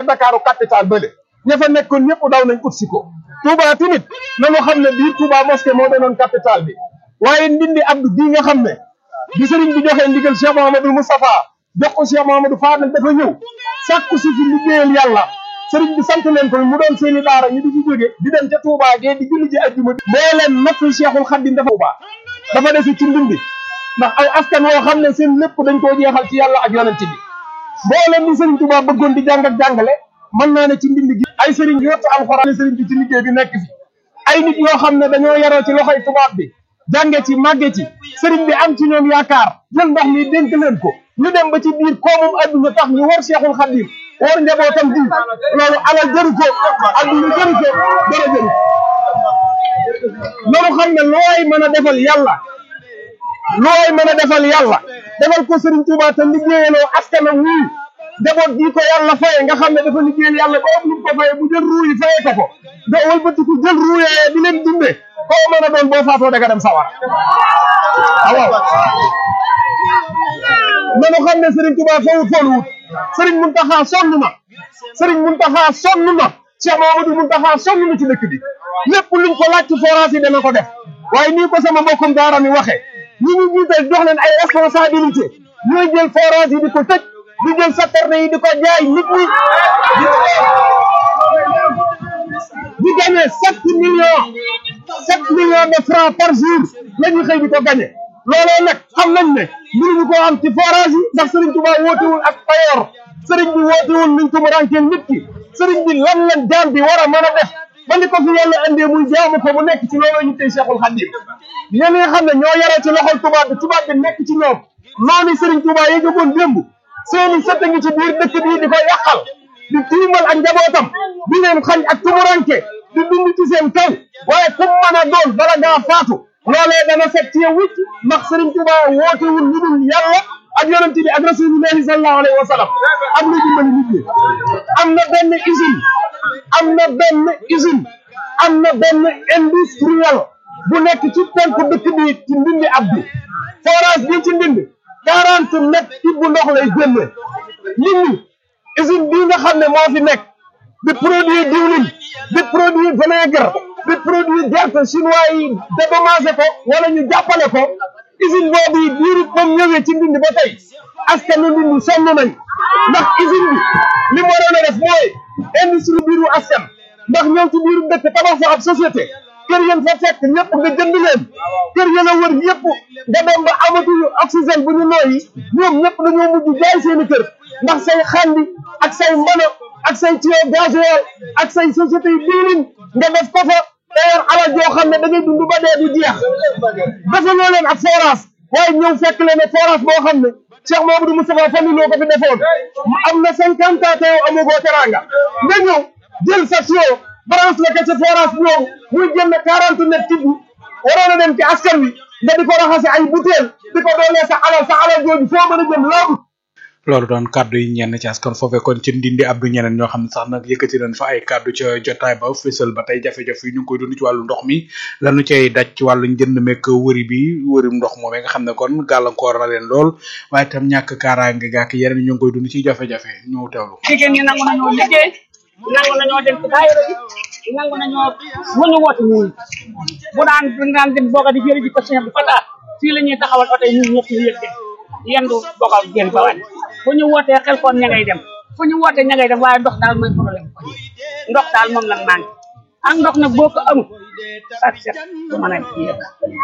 Ndakaaru capital bële ña fa nekkoon ñëpp daw nañ ut si ko Touba tamit nañu xam ne bii Touba mosquée moo doonoon capital bi waaye ndindi Abdou bii nga xam ne bi sëriñ bi joxee ndigal Cheikh Mouhamadou Moustapha jox ko Cheikh Mouhamadou Fadel dafa ñëw sàkku si fi liggéeyal yàlla sëriñ bi sant leen ko mu doon seeni daara ñu di ci jóge di dem ca Touba gee di julli ji ajjuma bi moo leen nattu Cheikhul Khadim dafa Touba dafa desi ci ndindi ndax ay askan woo xam ne seen lépp dañ koo jeexal ci yàlla ak yonent bi mboolem ni sëriñ Touba bëggoon di jàng ak jàngale mën naa ne ci ndindi gi ay sëriñ yottu alxuraan sëriñ bi ci liggéey bi nekk fi ay nit yoo xam ne dañoo yaroo ci loxoy tubaab bi jànge ci màgge ci sëriñ bi am ci ñoom yaakaar jël ndox mi dénk leen ko ñu dem ba ci biir koomum adduna tax ñu war Cheikhul Khadim war njabootam di loolu alal jëru ko adduna jëru ko dara jëru loolu xam ne looy mën a defal yàlla looy mën a defal yàlla defal ko sëriñ Touba te liggéeyaloo askanam wii njaboot bii ko yàlla faye nga xam ne dafa liggéeyal yàlla ba am lu mu ko faye bu jël ruu yi faye ko ko nga wëlbatiku jël ruu yooyee di leen dundee koo mën a doon boo faatoo da nga dem sawara waaw nanu xam ne Serigne Touba fawut fooluwut Serigne Mountakha sonn na Serigne Mountakha sonn na Cheikh Mamadou Mountakha sonn na ci dëkk bi lépp luñ ko laaj ci forage yi dana ko def waaye nii ko sama mbokkum daara mi waxee ñi ñu jiital jox leen ay responsabilité ñooy jël forage yi di ko tëj di jël saterne yi di ko jaay nit ñi di gagné sept millions sept millions de francs par jour la ñuy xëy di ko gagné looloo nag xam nañ ne mënuñu koo am ci forage yi ndax Serigne Touba wootewul ak payoor Serigne bi wootewul luñ ko mu rànkeel nit ki Serigne bi lan lañ jaam bi war a mën a def ba ni ko fi yàlla indee muy jaamu ko mu nekk ci looloo ñu tey Cheikhul Khadim ñenn nga xam ne ñoo yaroo ci loxol tubaab bi tubaab bi nekk ci ñoom noonu Serigne Touba yi jógoon démb seeni sët a ngi ci biir dëkk bii di ko yàqal di tiimal ak njabootam di leen xañ ak tumuranke di dund ci seen kaw waaye kum mën a doon bala ngaa faatu loolee dana set ci yow wicc ndax Serigne Touba wootewul lu dul yàlla ak yonent bi ak rasulillahi sallallahu alayhi wa sallam am na dimbali nit ñi am na benn usine am na benn usine am na benn industriel bu nekk ci penku dëkk bi ci ndindi abdu forage bi ci ndindi quarante mètres ci bu ndox lay génne nit ñi usine bii nga xam ne moo fi nekk di produit diwlin di produit vinaigre di produit gerte chinois yi dédommagé ko wala ñu jàppale ko usine boobu yi diiru comme ñëwee ci ndindi ba tey askanu ndindi sonn nañ ndax usine bi li mu waroon a def mooy industrie biiru askan ndax ñëw ci biiru dëkk tabax fa ab société kër yéen fa fekk ñëpp nga jënd leen kër yéen a wër yëpp nga dem ba amatuñu oxygène bu ñu nooyi ñoom ñëpp dañoo mujj jaay seeni kër ndax say xandi ak say mbono ak say tuyau gasoil ak say société yi diwlin nga def ko fa te yor alal joo xam ne da ngay dund ba dee du jeex defaloo leen ak forage waaye ñëw fekk leen ne forage boo xam ne Cheikh Mamadou Moustapha Fallou loo ko fi defoon am na cinquante ans te yow amagoo teranga nga ñëw jël sa tuyau branche la ko ci forage boobu muy génn quarante net tibb waroon a dem ci askan wi nga di ko raxase ay butéel di ko doolee sa alal sa alal jooju foo mën a jëm laabu loolu doon kàddu yi ñenn ci askan foofee kon ci ndindi abdu ñeneen ñoo xam ne sax nag yëkkati nañ fa ay kàddu ca jotaay ba fësal ba tey jafe-jafe yi ñu ngi koy dund ci wàllu ndox mi lanu cay daj ci wàllu njënd mekk wëri bi wërim ndox moomee nga xam ne kon gàllankoor na leen lool waaye itam ñàkk kaaraange gàkk yeneen ñu ngi koy dund ci jafe-jafe ñu teewlu jigéen ñi nangu nañoo liggéey nangu nañoo dem ci daayira bi nangu nañoo lu ñu woote ñun bu daan bu daan dem booga di jëri ji ko Cheikh bi Fata fii la ñuy taxawal oto yi ñun ñëpp ñu yëg dem yendu booga jël ba wàññi fu ñu wootee xel koon ña ngay dem fu ñu wootee ña ngay dem waaye ndox daal mooy problème ko ndox daal moom lan manqué ak ndox nag boo ko amul ak set du mën a yëg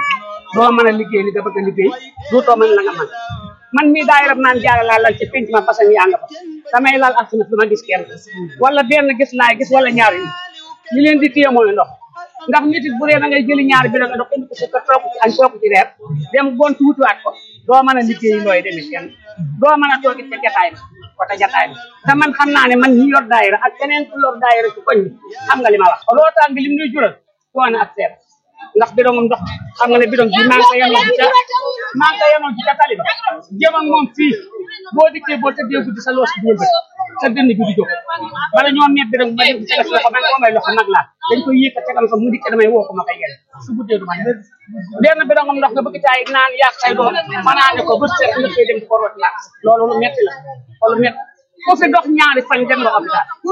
doo mën a liggéey li nga bëgg a liggéey duutoo mën la nga mën man mii daay rab naan jaara laa lal ci penc ma parce que yaa nga fa damay lal ak du ma gis kenn wala benn gis laay gis wala ñaar yi li leen di téye mooy ndox ndax nit it bu dee da ngay jëli ñaari bi nga ndox indi ko sa kër toog ci añ toog ci reer dem gont wutuwaat ko doo mën a liggéey looy demee kenn doo mën a toog it ca jataay ba wata jataay ba te man xam naa ne man ñi yor daayira ak keneen ku yor daayira ci koñ bi xam nga li ma wax lootaan bi lim ñuy jural coono ak seet ndax bidon ndox xam nga ne bidon bi maa ngi ko yanoo ci ca maa ngi ko yanoo ci ca tali ba jëm ak moom fii boo dikkee boo tëddee guddi sa loos bi bët sa dënn bi di jóg bala ñoo meeb bi rek ma dem ci def loxo man ko may loxo nag laa dañ koy yëkkat tegal ko mu dikkee damay woo ko ma koy yenn su guddee du ma yenn benn bidon ndox nga bëgg caay naan yàq say doom manaane ko bët seet nga koy dem di ko root laa loolu lu metti la loolu metti ku fi dox ñaari fan dem nga hôpital